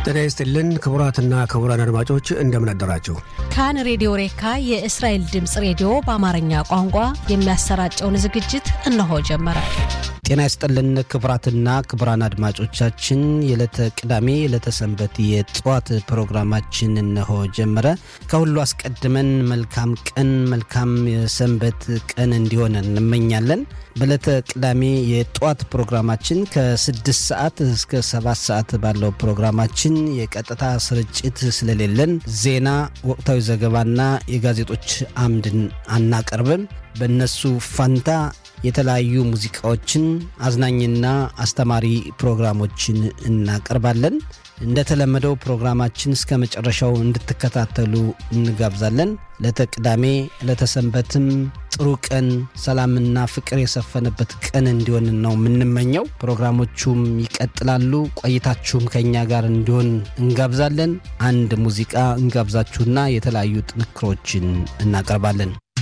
ጤና ይስጥልን ክቡራትና ክቡራን አድማጮች እንደምን አደራችሁ። ካን ሬዲዮ ሬካ የእስራኤል ድምፅ ሬዲዮ በአማርኛ ቋንቋ የሚያሰራጨውን ዝግጅት እነሆ ጀመረ። ጤና ይስጥልን ክቡራትና ክቡራን አድማጮቻችን የዕለተ ቅዳሜ የዕለተ ሰንበት የጠዋት ፕሮግራማችን እነሆ ጀመረ። ከሁሉ አስቀድመን መልካም ቀን መልካም የሰንበት ቀን እንዲሆን እንመኛለን። በዕለተ ቅዳሜ የጠዋት ፕሮግራማችን ከስድስት ሰዓት እስከ ሰባት ሰዓት ባለው ፕሮግራማችን የቀጥታ ስርጭት ስለሌለን ዜና፣ ወቅታዊ ዘገባና የጋዜጦች አምድን አናቀርብም። በእነሱ ፋንታ የተለያዩ ሙዚቃዎችን አዝናኝና አስተማሪ ፕሮግራሞችን እናቀርባለን። እንደተለመደው ፕሮግራማችን እስከ መጨረሻው እንድትከታተሉ እንጋብዛለን። ለተቅዳሜ ለተሰንበትም ጥሩ ቀን፣ ሰላምና ፍቅር የሰፈነበት ቀን እንዲሆን ነው የምንመኘው። ፕሮግራሞቹም ይቀጥላሉ። ቆይታችሁም ከእኛ ጋር እንዲሆን እንጋብዛለን። አንድ ሙዚቃ እንጋብዛችሁና የተለያዩ ጥንክሮችን እናቀርባለን።